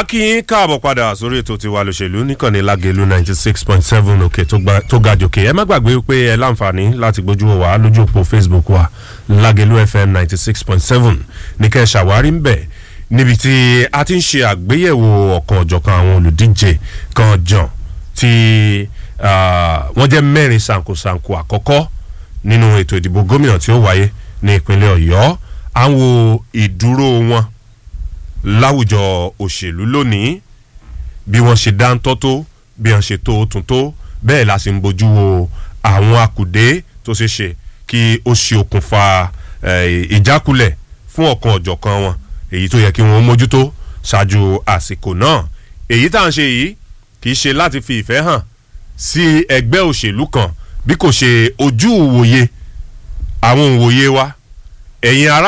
a kí yín káàbọ̀ padà sórí ètò tiwa lòṣèlú níkànnì lágẹ̀lú ninety six point seven òkè tó gba- tó ga jòkè ẹ má gbàgbé pé ẹ láǹfààní láti gbójú wò wá lójú òpó facebook wa lágẹ̀lú fm ninety six point seven ní kẹ́ ẹ ṣàwárí ń bẹ̀ níbi tí a ti ń ṣe àgbéyẹ̀wò ọ̀kan ọ̀jọ̀kan àwọn olùdíje kan jàn tí ah, wọ́n jẹ́ mẹ́rin ṣàǹkóṣàǹkó àkọ́kọ́ nínú ètò ìdìbò gómìnà tí ó wáyé ní ìpínlẹ̀ ọ̀yọ́ à ń wo ìdúró wọn láwùjọ òṣèlú lónìí bí wọ́n ṣe dáńtọ́ tó bí wọ́n ṣe tó tún tó bẹ́ẹ̀ la sì ń bójú wo àwọn akùdé tó ṣe ṣe kí ó ṣe okùnfà eh, ìjákulẹ̀ fún ọ̀kan ọ̀jọ̀kan wọn èyí tó yẹ kí wọ́n mójútó ṣáájú àsìkò náà èyí tá à ń ṣe yìí kì í ṣe láti fi ìfẹ́ hàn sí ẹgbẹ́ òṣèlú kan bí kò ṣe ojú ìwòye àwọn òwòye wa ẹ̀yin ará